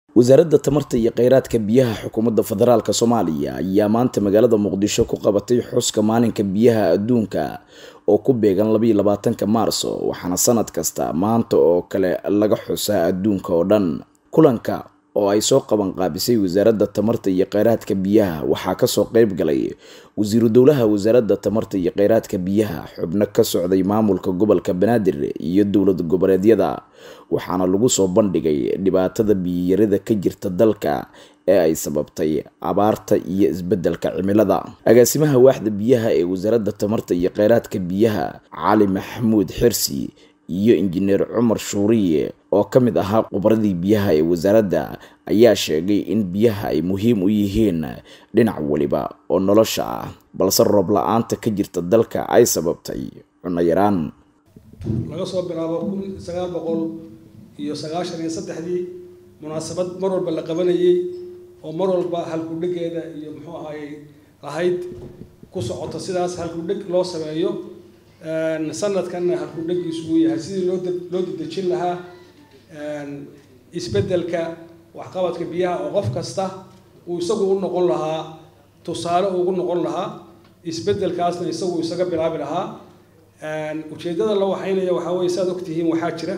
wasaaradda tamarta iyo kheyraadka biyaha xukuumadda federaalk soomaaliya ayaa maanta magaalada muqdisho ku qabatay xuska maalinka biyaha adduunka oo ku beegan labaiyo labaatanka maarso waxaana sanad kasta maanta oo kale laga xusaa adduunka oo dhan kulanka oo ay soo qaban qaabisay wasaaradda tamarta iyo kheyraadka biyaha waxaa kasoo qeyb galay wasiiru dowlaha wasaaradda tamarta iyo kheyraadka biyaha xubno ka socday maamulka gobolka banaadir iyo dowlad goboleedyada waxaana lagu soo bandhigay dhibaatada biyiyarida ka jirta dalka ee ay sababtay abaarta iyo isbedelka cimilada agaasimaha waaxda biyaha ee wasaaradda tamarta iyo kheyraadka biyaha cali maxamuud xirsi iyo injineer cumar shuuriye oo ka mid ahaa khubradii biyaha ee wasaaradda ayaa sheegay in biyaha ay muhiim u yihiin dhinac waliba oo nolosha ah balse roob la-aanta ka jirta dalka ay sababtay cunno yaraan laga soo bilaabo kun sagaal boqol iyo sagaashan iyo saddexdii munaasabad mar walba la qabanayay oo mar walba halkudhegeeda iyo muxuu ahaayey lahayd ku socoto sidaas halkudheg loo sameeyo sanadkanna halkudhegiisu uu yahay sidii loo loo dedejin lahaa isbedelka waxqabadka biyaha oo qof kasta uu isagu u noqon lahaa tusaale ugu noqon lahaa isbedelkaasna isagu isaga bilaabi lahaa ujeedada la waxaynaya waxaa weye saad ogtihiin waxaa jira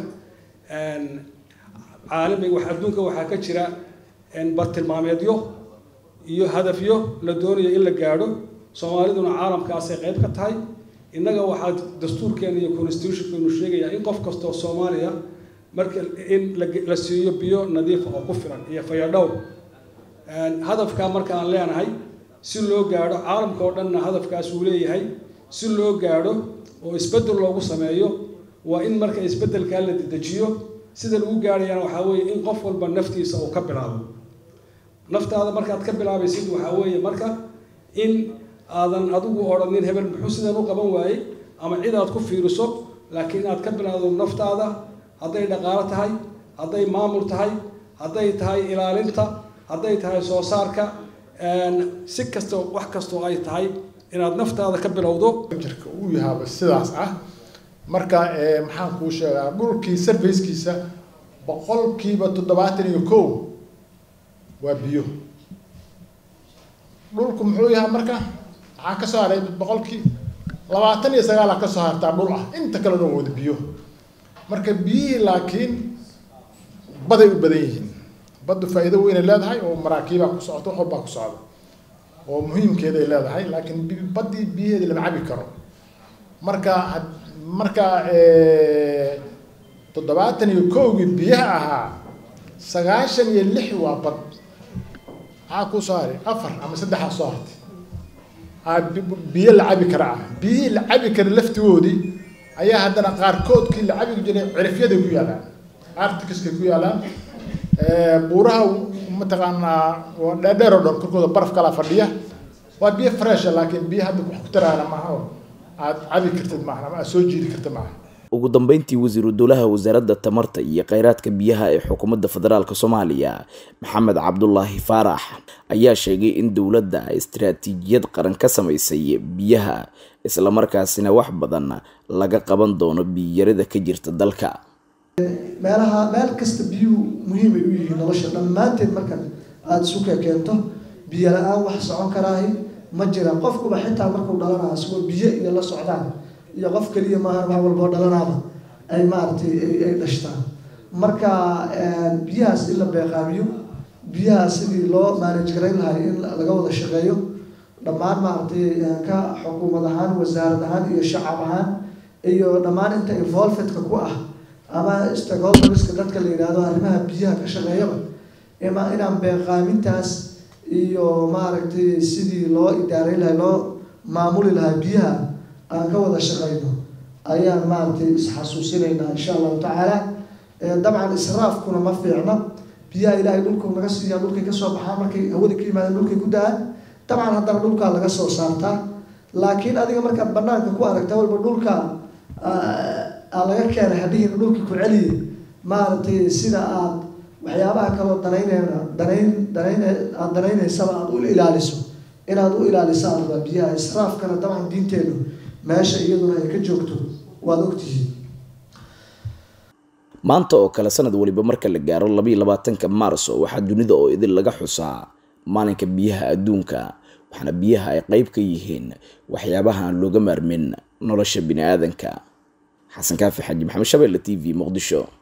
caalamiga wax adduunka waxaa ka jira bartilmaameedyo iyo hadafyo la doonayo in la gaadho soomaaliduna caalamkaasay qayb ka tahay innaga waxaa dastuurkeena iyo constitutionkeenu sheegaya in qof kastoo soomaaliya marka in la siiyo biyo nadiifa oo ku filan iyo fayadhow hadafkaa marka aan leenahay si loo gaadho caalamka oo dhanna hadafkaas uu leeyahay si loo gaadho oo isbedel loogu sameeyo waa in marka isbedelkaa la dedejiyo sida lagu gaadhayana waxaa weeye in qof walba naftiisa uu ka bilaabo naftaada markaad ka bilaabaysid waxaa weeye marka in aadan adigu odhanin hebel muxuu sidan u qaban waayey ama cid aad ku fiiriso laakiin inaad ka bilaado naftaada hadday dhaqaalo tahay hadday maamul tahay hadday tahay ilaalinta hadday tahay soo saarka si kasta wax kastoo ay tahay inaad naftaada ka bilowdo jirka uu yahaaba sidaas ah marka maxaan kuu sheegaa dhulkii sarfayskiisa boqolkiiba toddobaatan iyo kow waa biyo dhulku muxuu yahaa marka maxaa ka soo haray boqolkii labaatan iyo sagaala ka soo hartaa dhul ah inta kalena waa wada biyo marka biyihii laakiin baday u badan yihiin baddu faa'iido weynay leedahay oo maraakiibaa ku socota wax walbaa ku socda oo muhiimkeeday leedahay laakiin baddii biyaheedii lama cabi karo marka marka toddobaatan iyo kowgii biyaha ahaa sagaashan iyo lix waa bad maxaa kuu soo haray afar ama saddexaa soo hartay biyo la cabi kara ah biyihii la cabi kara laftigoodii ayaa haddana qaarkoodkii la cabi jiray cirifyaday ku yaalaan artikiskay ku yaalaan buuraha mataqaanaa dheerdheer oo dhan korkooda baraf kalaa fadhiya waa biyo fresha laakiin biyo hadda wax ku taraana maaha oo aad cabi kartid maaha ama aad soo jiidi karta maaha ugu dambeyntii wasiiru dowlaha wasaaradda tamarta iyo kheyraadka biyaha ee xukuumadda federaalk soomaaliya maxamed cabdulaahi faarax ayaa sheegay in dowladda ay istaraatiijiyad qaran ka samaysay biyaha islamarkaasina wax badan laga qaban doono biyiyarida ka jirta dalka meelaha meel kasta biyuhu muhiimay u yihiin nolosha dhammaanteed markan aada isu kekeento biyo la-aan wax socon karaahi ma jiraan qofkuba xitaa markuu dhalanayo isagoo biyo iyo la socdaan iyo qof keliya maaha wax walboo dhalanaaba ay maaragtay ay dhashtaan marka biyahaas in la beeqaamiyo biyahaas sidii loo maanaj garayn lahay in laga wada shaqeeyo dhammaan maaragtay ka xukuumad ahaan wasaarad ahaan iyo shacab ahaan iyo dhammaan inta involvedka ku ah ama stakeholderska dadka la yidhaahdo arrimaha biyaha ka shaqeeyaba ima inaan beeqaamintaas iyo maaragtay sidii loo idaareyn lahay loo maamuli lahaa biyaha aan ka wada shaqeyno ayaan maaragtay isxasuusinaynaa insha allahu tacaala dabcan israafkuna ma fiicno biyaha ilaahay dhulku naga siiyaa dhulkay kasoo baxaan markay hawada ka yimaadeen dhulkay ku da-aan dabcan haddana dhulkaa laga soo saartaa laakiin adiga markaad banaanka ku aragta walba dhulka laga keenay hadhihiina dhulkii ku celiye maaragtay sida aad waxyaabaha kaloo danaynayna danayn danayn aada danaynaysaba aada u ilaaliso inaad u ilaalisaan rabaa biyaha israafkana dabcan diinteenu meesha iyaduna ay ka joogto waad ogtihiin maanta oo kale sanad waliba marka la gaaro labaiyo labaatanka maarso waxaa dunida oo idin laga xusaa maalinka biyaha adduunka waxaana biyaha ay qeyb ka yihiin waxyaabaha aan looga maarmin nolosha bini aadanka xasan kaafi xaji maxamed shabeelle t v muqdisho